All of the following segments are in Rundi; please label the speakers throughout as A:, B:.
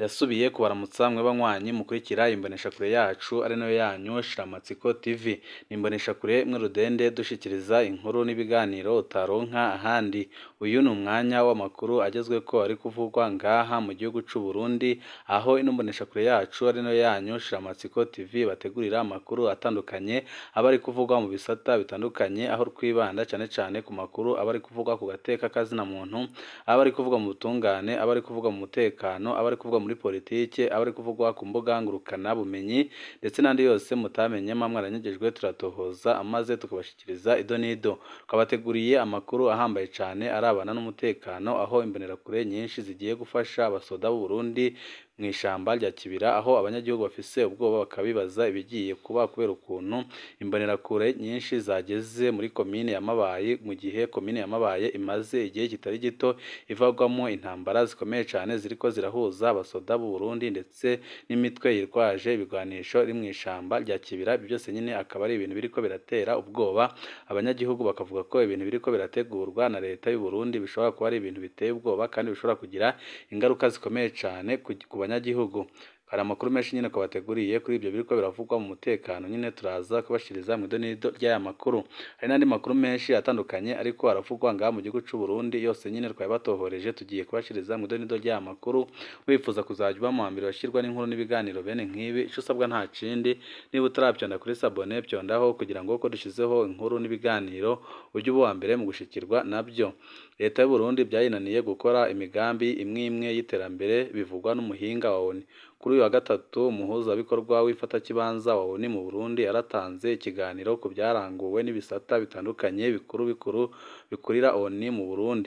A: Ndasubiye kubaramutsa mwe banywanyi mukurikira imboneshakure yacu ari nayo yanyu Shiramatsiko TV. Ni imboneshakure imwe rudende dushikiriza inkuru n'ibiganiro utaronka ahandi. Uyu ni umwanya w'amakuru agezweko ari kuvugwa ngaha mu gihugu c'u Burundi, aho ino mboneshakure yacu ari nayo yanyu Shiramatsiko TV bategurira amakuru atandukanye aba ari kuvugwa mu bisata bitandukanye, aho twibanda cane cane ku makuru aba ari kuvugwa ku gateka k'azina muntu, aba ari kuvugwa mu butungane, aba ari kuvugwa mu mutekano, aba ari kuvugwa muri politike, aba ari kuvugwa ku mbuga ngurukana bumenyi ndetse n'andi yose mutamenye mwa mwaranyagejwe turatohoza amaze tukabashikiriza ido n'ido. Twabateguriye amakuru ahambaye cane arabana n'umutekano, aho imbonerakure nyinshi zigiye gufasha abasoda b'u Burundi mw'ishamba rya Kibira, aho abanyagihugu bafise ubwoba bakabibaza ibigiye kuba kubera ukuntu imbonerakure nyinshi zageze muri komine ya Mabayi, mu gihe komine ya Mabayi imaze igihe kitari gito ivagwamwo intambara zikomeye cane ziriko zirahuza abasoda b'u Burundi ndetse n'imitwe yitwaje ibigwanisho iri mw'ishamba rya Kibira. Ivyo vyose nyene akaba ari ibintu biriko biratera ubwoba abanyagihugu, bakavuga ko ibintu biriko birategurwa na leta y'u Burundi bishobora kuba ari ibintu biteye ubwoba kandi bishobora kugira ingaruka zikomeye cane ku banyagihugu. Hari amakuru menshi nyene twabateguriye kuri ivyo biriko biravugwa mu mutekano, nyene turaza kubashikiriza mw'ido n'ido ry'aya makuru. Hari n'andi makuru menshi atandukanye ariko aravugwa ngaha mu gihugu c'u Burundi, yose nyene twabibatohoreje tugiye kubashikiriza mw'ido n'ido ry'aya makuru. Wifuza kuzaja uba mu wambere bashirwa n'inkuru n'ibiganiro bene nk'ibi, ico usabwa nta kindi, niba utaravyonda kuri sabone vyondaho kugira ngo uko dushizeho inkuru n'ibiganiro uje uba uwambere mu gushikirwa navyo. Leta y'u Burundi vyayinaniye gukora imigambi imwe imwe y'iterambere bivugwa n'umuhinga wa ONU. Kuri uyu wa gatatu umuhuzabikorwa w'ifatakibanza wa ONU mu Burundi yaratanze ikiganiro ku vyaranguwe n'ibisata bitandukanye bikuru bikuru bikurira ONU mu Burundi.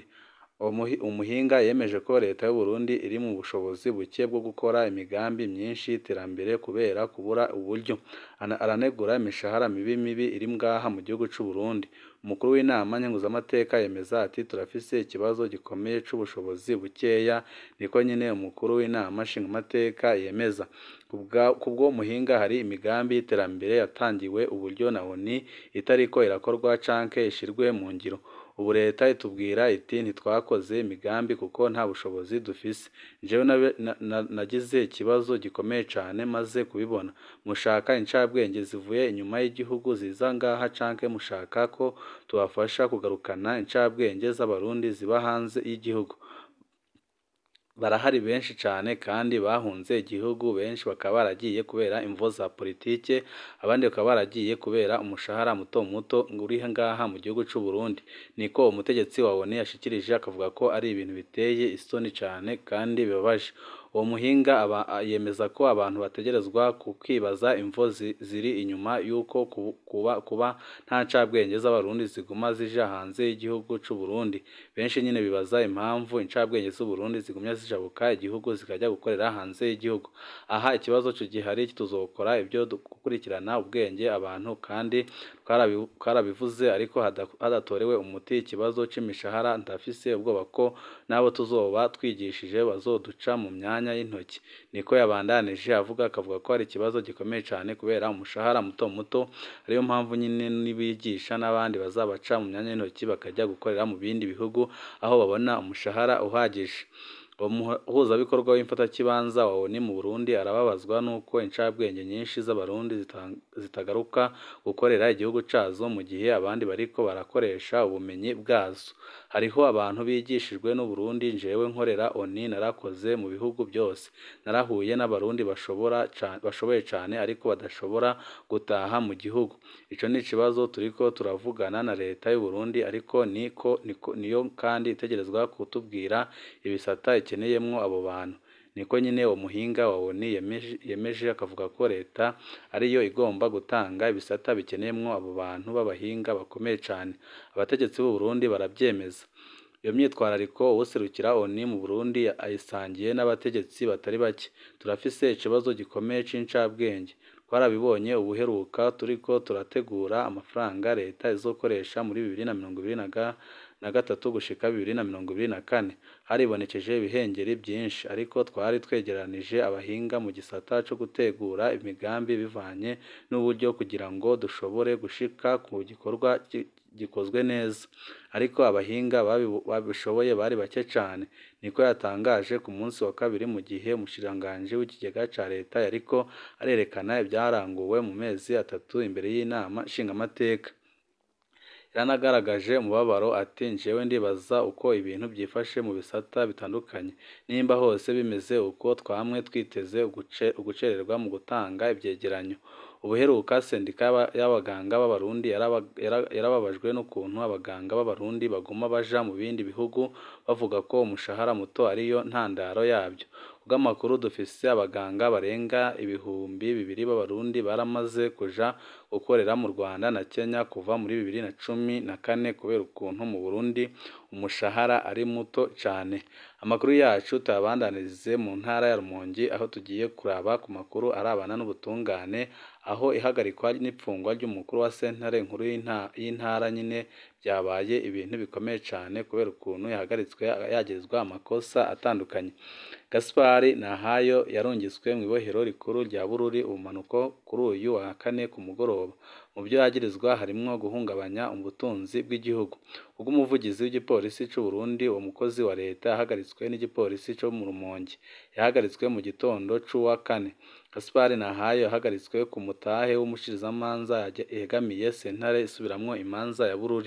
A: Umuhinga yemeje ko leta y'u Burundi iri mu bushobozi buke bwo gukora imigambi myinshi y'iterambere kubera kubura uburyo. Aranegura imishahara mibi mibi iri ngaha mu gihugu c'u Burundi. Umukuru w'inama nkenguzamateka yemeza ati turafise ikibazo gikomeye c'ubushobozi bukeya, niko nyene umukuru w'inama nshingamateka yemeza. Kubw'uwo muhinga hari imigambi y'iterambere yatangiwe uburyo na ONU itariko irakorwa canke ishirwe mu ngiro. Ubu leta itubwira iti ntitwakoze imigambi kuko nta bushobozi dufise. Jewe nagize ikibazo gikomeye cane maze kubibona. Mushaka incabwenge zivuye inyuma y'igihugu ziza ngaha canke mushaka ko tubafasha kugarukana incabwenge z'abarundi ziba hanze y'igihugu? Barahari benshi cane kandi bahunze igihugu, benshi bakaba baragiye kubera imvo za politike, abandi bakaba baragiye kubera umushahara muto muto uri ngaha mu gihugu c'u Burundi. Niko umutegetsi wa ONU yashikirije akavuga ko ari ibintu biteye isoni cane kandi bibabaje. Uwo muhinga yemeza ko abantu bategerezwa kwibaza imvo ziri inyuma y'uko kuba nta ncabwenge z'abarundi ziguma zija hanze y'igihugu c'u Burundi. Benshi nyene bibaza impamvu incabwenge z'u Burundi zigumya zijabuka igihugu zikaja gukorera hanze y'igihugu. Aha ikibazo gihari tuzokora ivyo gukurikirana ubwenge abantu kandi twarabivuze ariko hadatorewe umuti ikibazo c'imishahara, ndafise ubwoba ko n'abo tuzoba twigishije bazoduca mu myanya y'intoki. Niko yabandanije avuga akavuga ko ari ikibazo gikomeye cane kubera umushahara muto muto, ariyo mpamvu nyene nibigisha n'abandi bazabaca mu myanya y'intoki bakaja gukorera mu bindi bihugu aho babona umushahara uhagije. Uwo muhuzabikorwa w'imfatakibanza wa ONU mu Burundi arababazwa n'uko incabwenge nyinshi z'abarundi zitagaruka gukorera igihugu cazo mu gihe abandi bariko barakoresha ubumenyi bwazo. Hariho abantu bigishijwe n'u Burundi, jewe nkorera ONU narakoze mu bihugu vyose. Narahuye n'abarundi bashoboye cane ariko badashobora gutaha mu gihugu. Ico ni ikibazo turiko turavugana na leta y'u Burundi ariko niyo kandi itegerezwa kutubwira ibisata ikeneyemwo abo bantu. Niko nyene uwo muhinga wa ONU yemeje akavuga ko leta ariyo igomba gutanga ibisata bikeneyemwo abo bantu b'abahinga bakomeye cane. Abategetsi b'u Burundi baravyemeza. Iyo myitwarariko uwuserukira ONU mu Burundi ayisangiye n'abategetsi batari bake. Turafise ikibazo gikomeye c'incabwenge. Twarabibonye ubuheruka turiko turategura amafaranga leta izokoresha muri bibiri na mirongo ibiri na gatatu gushika bibiri na mirongo ibiri na kane haribonekeje ibihengeri byinshi ariko twari twegeranije abahinga mu gisata co gutegura imigambi bivanye n'uburyo kugira ngo dushobore gushika ku gikorwa gikozwe neza ariko abahinga babishoboye bari bake cane niko yatangaje ku munsi wa kabiri mu gihe umushikiranganji w'ikigega ca leta yariko arerekana ibyaranguwe mu mezi atatu imbere y'inama nshingamateka yaranagaragaje umubabaro ati njyewe ndibaza uko ibintu byifashe mu bisata bitandukanye nimba hose bimeze uko twamwe twiteze ugucererwa mu gutanga ibyegeranyo ubuheruka sendika y'abaganga b'abarundi yarababajwe n'ukuntu abaganga b'abarundi baguma baja mu bindi bihugu bavuga ko umushahara muto ariyo ntandaro yabyo kubw'amakuru dufise abaganga barenga ibihumbi bibiri b'abarundi baramaze kuja gukorera mu Rwanda na Kenya kuva muri bibiri na cumi na kane kubera ukuntu mu Burundi umushahara ari muto cane amakuru yacu tuyabandanirize mu ntara ya Rumonge aho tugiye kuraba ku makuru arabana n'ubutungane aho ihagarikwa n'ipfungwa ry'umukuru wa sentare nkuru y'intara nyine byabaye ibintu bikomeye cane kubera ukuntu yahagaritswe yagirizwa amakosa atandukanye Gaspari Nahayo yarungitswe mu ibohero rikuru rya Bururi ubumanuko kuri uyu wa kane ku mugoroba mu byo yagirizwa harimwo guhungabanya ubutunzi bw'igihugu ubwo umuvugizi w'igipolisi c'u Burundi uwo mukozi wa leta yahagaritswe n'igipolisi co mu Rumonge yahagaritswe mu gitondo c'uwa kane Gaspari Nahayo yahagaritswe ku mutahe w'umushirizamanza yegamiye sentare isubiramwo imanza ya Bururi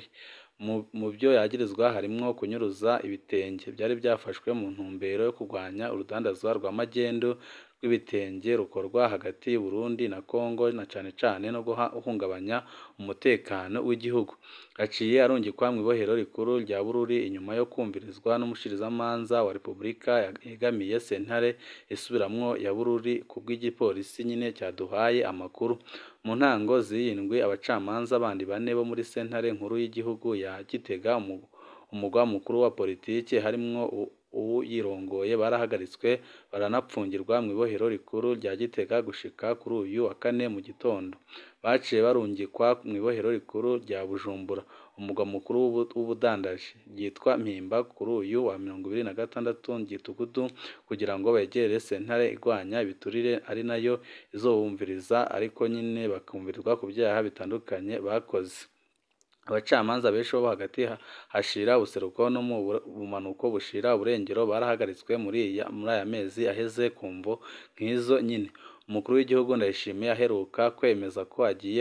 A: mu byo yagirizwa harimwo kunyuruza ibitenge byari byafashwe mu ntumbero yo kurwanya urudandazwa rwa magendu rw'ibitenge rukorwa hagati y'u Burundi na Congo na cane cane no guhungabanya umutekano w'igihugu aciye arungikwa mu ibohero rikuru rya Bururi inyuma yo kumvirizwa n'umushirizamanza wa Repubulika yegamiye sentare isubiramwo ya Bururi kubw'igipolisi nyine cyaduhaye amakuru mu ntango z'iyindwi abacamanza bandi bane bo muri sentare nkuru y'igihugu ya Gitega umugwa mukuru wa politiki harimwo uwuyirongoye barahagaritswe baranapfungirwa mu ibohero rikuru rya Gitega gushika kuri uyu wa kane mu gitondo baciye barungikwa mu ibohero rikuru rya Bujumbura umugwa mukuru w'ubudandaji ryitwa Mpimba kuri uyu wa mirongo ibiri na gatandatu Gitugudu kugira ngo begere sentare igwanya ibiturire ari nayo izobumviriza ariko nyine bakumvirizwa ku byaha bitandukanye bakoze abacamanza benshi bo hagati hashira ubuseruko no mu bumanuko bushira uburengero barahagaritswe muri muri aya mezi aheze kumvo nk'izo nyine umukuru w'igihugu ndayishimiye aheruka kwemeza ko agiye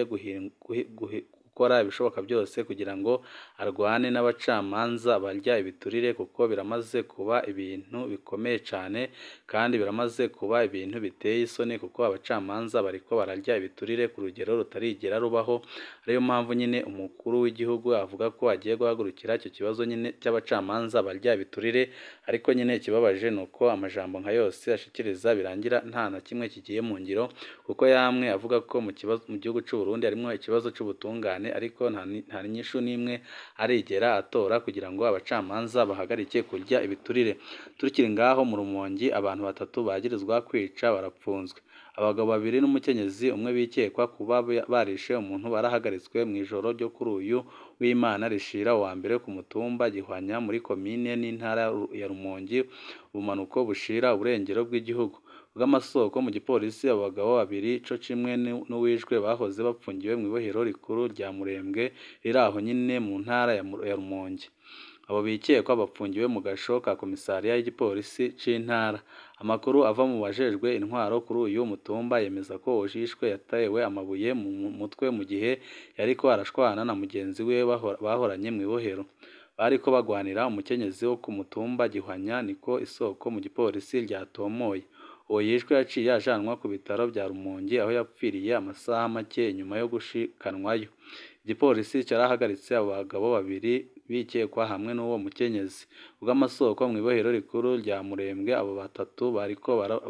A: gukora ibishoboka byose kugira ngo arwane n'abacamanza barya ibiturire kuko biramaze kuba ibintu bikomeye cyane kandi biramaze kuba ibintu biteye isoni kuko abacamanza bariko bararya ibiturire ku rugero rutarigera rubaho ariyo mpamvu nyine umukuru w'igihugu avuga ko agiye guhagurukira icyo kibazo nyine cy'abacamanza barya ibiturire ariko nyine ikibabaje ni uko amajambo nka yose ashikiriza birangira nta na kimwe kigiye mu ngiro kuko yamwe avuga ko mu kibazo mu gihugu cy'u Burundi harimo ikibazo cy'ubutungane ariko nta nyishu n'imwe arigera atora kugira ngo abacamanza bahagarike kurya ibiturire tukiri ngaho mu rumongi abantu batatu bagirizwa kwica barapfunzwe abagabo babiri n'umukenyezi umwe bikekwa kuba barishe umuntu barahagaritswe mu ijoro ryo kuri uyu w'Imana rishira wa mbere ku mutumba gihwanya muri komine n'intara ya Rumongi ubumanuko bushira uburengero bw'igihugu bw'amasoko mu gipolisi abagabo babiri co kimwe n'uwishwe bahoze bapfungiwe mu ibohero rikuru rya Murembwe riri aho nyine mu ntara ya Rumonge abo bikekwa bapfungiwe mu gasho ka komisariya y'igipolisi c'intara amakuru ava mu bajejwe intwaro kuri uyu mutumba yemeza ko uwishwe yatewe amabuye mu mutwe mu gihe yariko arashwana na mugenzi we bahoranye mu ibohero bariko bagwanira umukenyezi wo ku mutumba gihwanya niko isoko mu gipolisi ryatomoye uwo yishwe yaciye ajanwa ku bitaro bya Rumonge aho yapfiriye amasaha make nyuma yo gushikanwayo igipolisi carahagaritse abo bagabo babiri bikekwa hamwe n'uwo mukenyezi ubw'amasoko mu ibohero rikuru rya Murembwe abo batatu bariko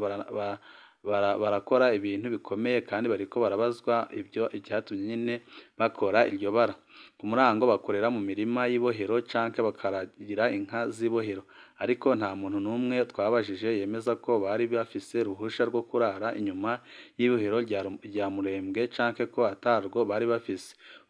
A: barakora ibintu bikomeye kandi bariko barabazwa ibyo icyatumye nyine bakora iryo bara ku murango bakorera mu mirima y'ibohero canke bakaragira inka z'ibohero ariko nta muntu n'umwe twabajije yemeza ko bari bafise ruhusha rwo kurara inyuma y'ibohero rya Murembwe canke ko atarwo bari bafise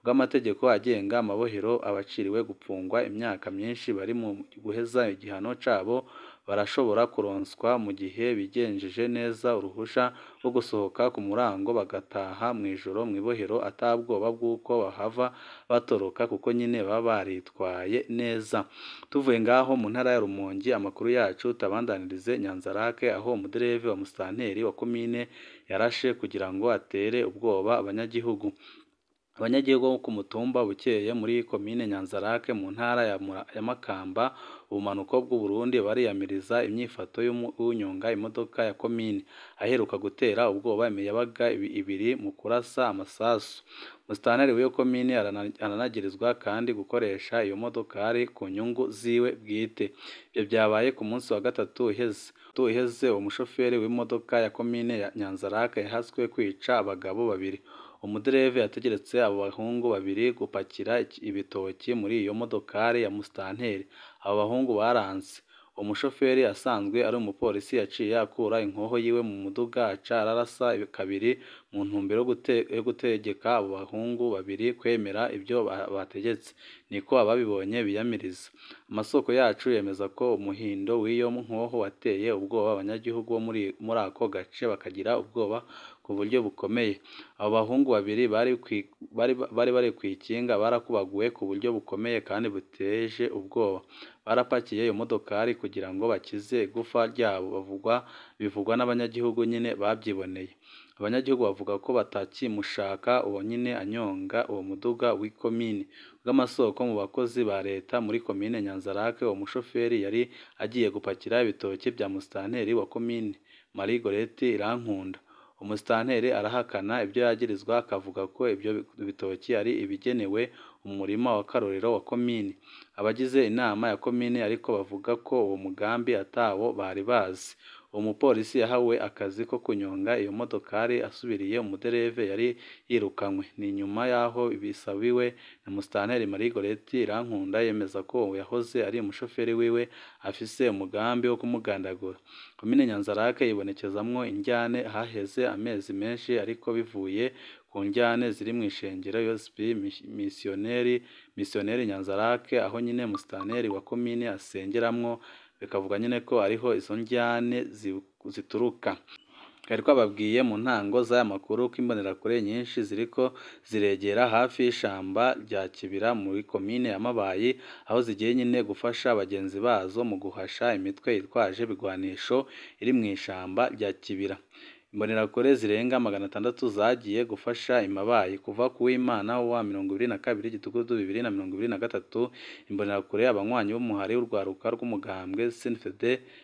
A: bw'amategeko agenga amabohero abaciriwe gupfungwa imyaka myinshi bari mu guheza igihano cabo barashobora kuronswa mu gihe bigenjeje neza uruhusha rwo gusohoka ku murango bagataha mw'ijoro mw'ibohero ata bwoba bw'uko bahava batoroka kuko nyine baba baritwaye neza tuvuye ngaho mu ntara ya Rumonge amakuru yacu tabandanirize Nyanzarake aho umudereve wa musitanteri wa komine yarashe kugira ngo atere ubwoba abanyagihugu abanyagihugu bo ku mutumba Bukeye muri komine Nyanzarake mu ntara ya, Mura- ya Makamba ubumanuko bw'u Burundi bariyamiriza imyifato y'unyonga imodoka ya komine aheruka gutera ubwoba imiyabaga ibi- ibiri mu kurasa amasasu musitanteri w'iyo komine arana- aranagirizwa kandi gukoresha iyo modokari ku nyungu ziwe bwite ibyo byabaye ku munsi wa gatatu uheze Tu iheze umushoferi w'imodoka ya komine ya Nyanzarake yahaswe kwica abagabo babiri umudereve yategeretse abo bahungu babiri gupakira iki- ibitoki muri iyo modokari ya musitanteri abo bahungu baranse umushoferi asanzwe ari umupolisi yaciye akura inkoho yiwe mu muduga aca ararasa kabiri mu ntumbero yo gute- yo gutegeka abo bahungu babiri kwemera ibyo ba- bategetse niko ababibonye biyamiriza amasoko yacu yemeza ko umuhindo w'iyo nkoho wateye ubwoba abanyagihugu bo muri muri ako gace bakagira ubwoba ku buryo bukomeye abo bahungu babiri bari kwi- bari bari bari ku ikinga barakubaguwe ku buryo bukomeye kandi buteje ubwoba barapakiye iyo modokari kugira ngo bakize igufa ryabo bavugwa bivugwa n'abanyagihugu nyine babyiboneye abanyagihugu bavuga ko batakimushaka uwo nyine anyonga uwo muduga w'ikomine bw'amasoko mu bakozi ba leta muri komine Nyanzarake uwo mushoferi yari agiye gupakira ibitoki bya musitanteri wa komine Marie Goreti Irankunda umusitanteri arahakana ibyo yagirizwa akavuga ko ibyo bitoki ari ibigenewe umurima wa Karorero wa komine abagize inama ya komine ariko bavuga ko uwo mugambi atawo bari bazi uwo mupolisi yahawe akazi ko kunyonga iyo modokari asubiriye umudereve yari yirukanywe ni nyuma y'aho bisabiwe na musitanteri Marie Goreti Irankunda yemeza ko uwo yahoze ari umushoferi wiwe afise umugambi wo kumugandagura komine Nyanzarake yibonekezamwo injyane haheze amezi menshi ariko bivuye ku njyane ziri mu ishengero USP misiyoneri misiyoneri Nyanzarake aho nyine musitanteri wa komine asengeramwo bikavuga nyine ko ariho izo njyane zi- zituruka twari twababwiye mu ntango z'aya makuru ko imbonerakure nyinshi ziriko ziregera hafi y'ishamba rya Kibira muri komine ya Mabayi aho zigiye nyine gufasha bagenzi bazo mu guhasha imitwe yitwaje ibigwanisho iri mu ishamba rya Kibira imbonerakure zirenga magana atandatu zagiye gufasha imabayi kuva ku w'Imana wa mirongo ibiri na kabiri gitugudu bibiri na mirongo ibiri na gatatu imbonerakure abanywanyi b'umuhari w'urwaruka rw'umugambwe CNFD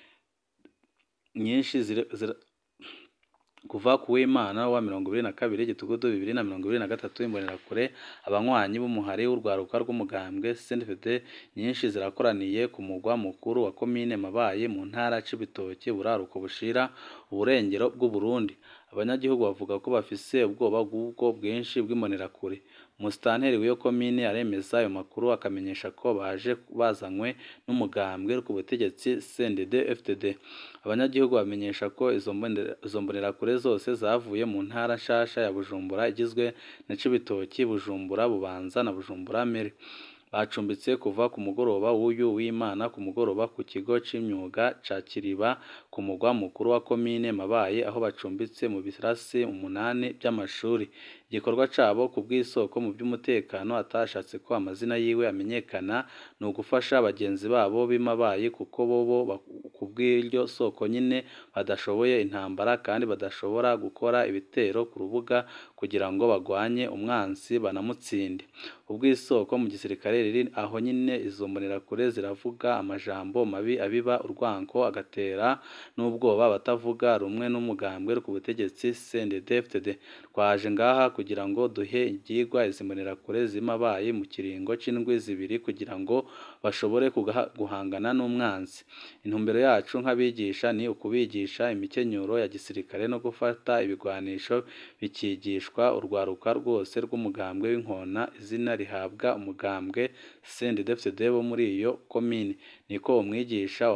A: nyinshi zira- zira- kuva ku w'Imana wa mirongo ibiri na kabiri gitugudu bibiri na mirongo ibiri na gatatu imbonerakure abanywanyi b'umuhari w'urwaruka rw'umugambwe CNFD nyinshi zirakoraniye ku mugwa mukuru wa komine Mabayi mu ntara Cibitoke buraruko bushira uburengero bw'u Burundi abanyagihugu bavuga ko bafise ubwoba bw'ubwo bwinshi bw'imbonerakure umusitanteri w'iyo komine aremeza ayo makuru akamenyesha ko baje bazanywe n'umugambwe ku butegetsi CNDD FDD abanyagihugu bamenyesha ko izo mbonera- izo mbonerakure zose zavuye mu ntara nshasha ya Bujumbura igizwe na Cibitoki Bujumbura Bubanza na Bujumbura Meri bacumbitse kuva ku mugoroba w'uyu w'Imana ku mugoroba ku kigo c'imyuga ca Kiriba ku mugwa mukuru wa komine Mabayi aho bacumbitse mu birasi umunani by'amashuri igikorwa cabo ku bw'isoko mu by'umutekano atashatse ko amazina yiwe amenyekana ni ugufasha bagenzi babo b'i Mabayi kuko bobo ba- ku bw'iryo soko nyine badashoboye intambara kandi badashobora gukora ibitero ku rubuga kugira ngo bagwanye umwansi banamutsinde ubw'isoko mu gisirikare riri aho nyine izo mbonerakure ziravuga amajambo mabi abiba urwanko agatera n'ubwoba abatavuga rumwe n'umugambwe ku butegetsi CNDD-FDD twaje ngaha kugira ngo duhe ibyigwa izi mbonerakure z'Imabayi mu kiringo c'indwi zibiri kugira ngo bashobore kugaha- guhangana n'umwanzi intumbero yacu nk'abigisha ni ukubigisha imikenyero ya gisirikare no gufata ibigwanisho bikigishwa urwaruka rwose rw'umugambwe w'inkona izina rihabwa umugambwe CNDD-FDD bo muri iyo komine niko umwigisha wa-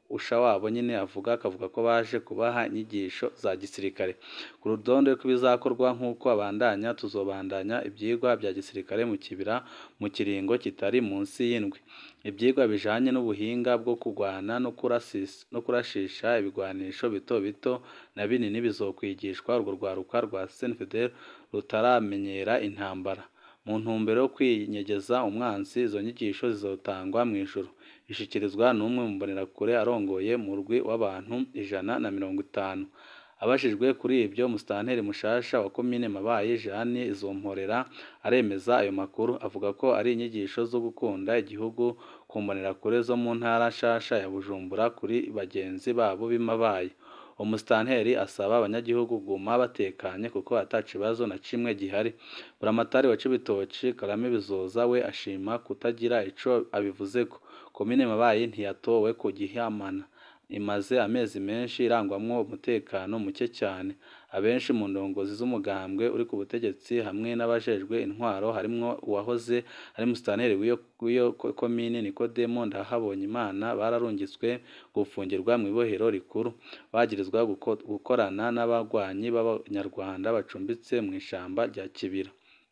A: usha wabo nyine avuga akavuga ko baje kubaha inyigisho za gisirikare ku rutonde rw'ibizakorwa nk'uko abandanya tuzobandanya ibyigwa bya gisirikare mu kibira mu kiringo kitari munsi y'indwi ibyigwa bijanye n'ubuhinga bwo kurwana no kurasisa no kurashisha ibigwanisho bito bito na binini bizokwigishwa urwo rwaruka rwa Senfidel rutaramenyera intambara mu ntumbero yo kwinyegeza umwansi izo nyigisho zizotangwa mu ijuru ishikirizwa n'umwe mu mbonerakure arongoye murwi w'abantu ijana na mirongo itanu abajijwe kuri ibyo musitanteri mushasha wa komine mabayi Jeanne izomporera aremeza ayo makuru avuga ko ari inyigisho zo gukunda igihugu ku mbonerakure zo mu ntara nshasha ya Bujumbura kuri bagenzi babo b'imabayi umusitanteri asaba abanyagihugu kuguma batekanye kuko ata kibazo na kimwe gihari buramatari wa Cibitoki Karame Bizoza we ashima kutagira ico abivuzeko komine mabayi ntiyatowe ku gihamana imaze amezi menshi irangwamwo umutekano muke cyane abenshi mu ndongozi z'umugambwe uri ku butegetsi hamwe n'abajejwe intwaro harimwo uwahoze ari musitanteri w'iyo komine Nikodemo Ndahabonye Imana bararungitswe gufungirwa mu ibohero rikuru bagirizwa gukorana n'abagwanyi b'abanyarwanda bacumbitse mu ishamba rya Kibira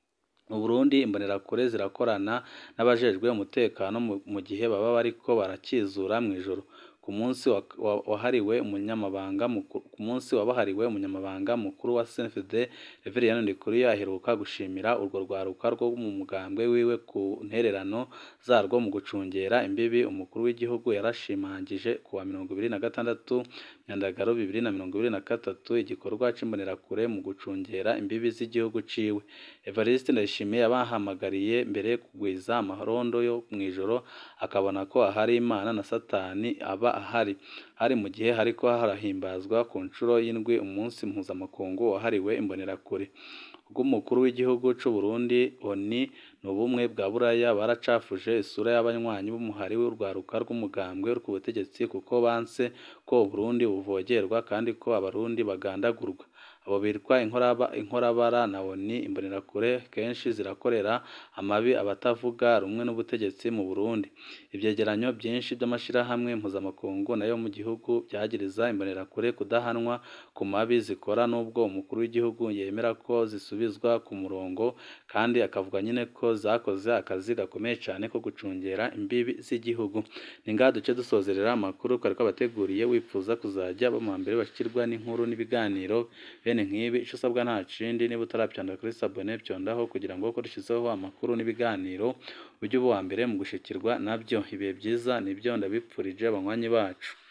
A: mu Burundi imbonerakure zirakorana n'abajejwe umutekano mu gihe baba bariko barakizura mu ijoro ku munsi wahariwe umunyamabanga ku munsi wabahariwe umunyamabanga mukuru wa CNFD Reverien Ndikuriyo aheruka gushimira urwo rwaruka rwo mu mugambwe wiwe ku ntererano zarwo mu gucungera imbibi umukuru w'igihugu yarashimangije ku wa mirongo ibiri na gatandatu Nyandagaro bibiri na mirongo ibiri na gatatu igikorwa c'imbonerakure mu gucungera imbibi z'igihugu ciwe Evariste Ndayishimiye yabahamagariye mbere kugwiza amarondo yo mw'ijoro akabona ko ahari Imana na Satani aba ahari hari mu gihe hariko harahimbazwa ku nshuro y'indwi umunsi mpuzamakungu wahariwe imbonerakure bw'umukuru w'igihugu c'u Burundi ONI n'ubumwe bwa Buraya baracafuje isura y'abanywanyi b'umuhari w'urwaruka rw'umugambwe uri ku butegetsi kuko banse ko Uburundi buvogerwa kandi ko abarundi bagandagurwa abo bitwa inkorabara na ONI imbonerakure kenshi zirakorera amabi abatavuga rumwe n'ubutegetsi mu Burundi ivyegeranyo byinshi by'amashirahamwe mpuzamakungu nayo mu gihugu byagiriza imbonerakure kudahanwa ku mabi zikora n'ubwo umukuru w'igihugu yemera ko zisubizwa ku murongo kandi akavuga nyine ko zakoze akazi gakomeye cyane ko gucungera imbibi z'igihugu ni ngaha duce dusozerera amakuru twari twabateguriye wifuza kuzajya bama mbere bashyirwa n'inkuru n'ibiganiro bene nk'ibi icyo usabwa nta kindi niba utarabyandika kuri sabone byondaho kugira ngo ukoreshezeho amakuru n'ibiganiro ujye uba uwa mbere mu gushikirwa nabyo ibihe byiza nibyo ndabipfurije abanywanyi bacu